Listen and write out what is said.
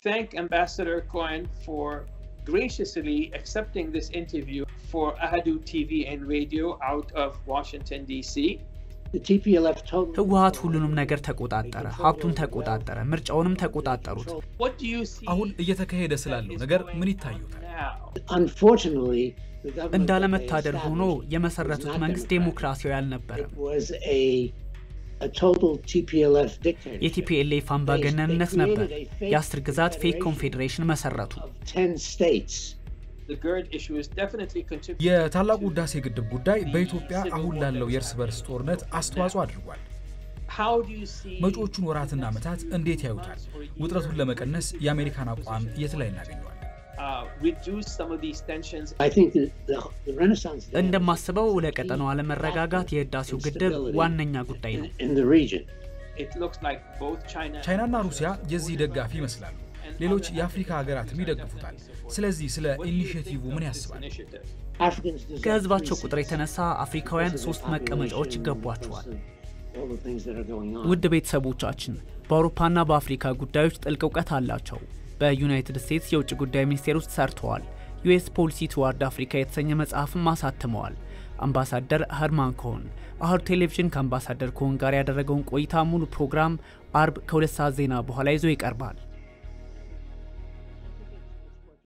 thank Ambassador Cohen for graciously accepting this interview for Ahadu TV and radio out of Washington, D.C. ህወሀት ሁሉንም ነገር ተቆጣጠረ፣ ሀብቱን ተቆጣጠረ፣ ምርጫውንም ተቆጣጠሩት። What do you see አሁን እየተካሄደ ስላለው ነገር ምን ይታዩታል? now? እንዳለመታደል ሆኖ የመሰረቱት መንግስት ዴሞክራሲያዊ አልነበረም። የቲፒኤልኤፍ አምባገነንነት ነበር። የአስር ግዛት ፌክ ኮንፌዴሬሽን መሰረቱ። The GERD issue is definitely contributing. የታላቁ ህዳሴ ግድብ ጉዳይ በኢትዮጵያ አሁን ላለው የእርስ በርስ ጦርነት አስተዋጽኦ አድርጓል። How do you see መጪዎቹን ወራትና ዓመታት እንዴት ያዩታል? ውጥረቱን ለመቀነስ የአሜሪካን አቋም የት ላይ እናገኘዋል? uh, reduce some of these tensions? እንደማስበው ለቀጠናው አለመረጋጋት የህዳሴው ግድብ ዋነኛ ጉዳይ ነው። It looks like both China ቻይናና ሩሲያ የዚህ ደጋፊ ይመስላሉ። ሌሎች የአፍሪካ ሀገራትም ይደግፉታል። ስለዚህ ስለ ኢኒሽቲቭ ምን ያስባል? initiative. ከህዝባቸው ቁጥር የተነሳ አፍሪካውያን ሶስት መቀመጫዎች ይገቧቸዋል። ውድ ቤተሰቦቻችን በአውሮፓና በአፍሪካ ጉዳዮች ጥልቅ እውቀት አላቸው። በዩናይትድ ስቴትስ የውጭ ጉዳይ ሚኒስቴር ውስጥ ሰርተዋል። ዩኤስ ፖሊሲ ትዋርድ አፍሪካ የተሰኘ መጽሐፍም አሳትመዋል። አምባሳደር ኸርማን ኮሆን አህዱ ቴሌቪዥን ከአምባሳደር ኮሆን ጋር ያደረገውን ቆይታ ሙሉ ፕሮግራም አርብ ከሁለት ሰዓት ዜና በኋላ ይዞ ይቀርባል።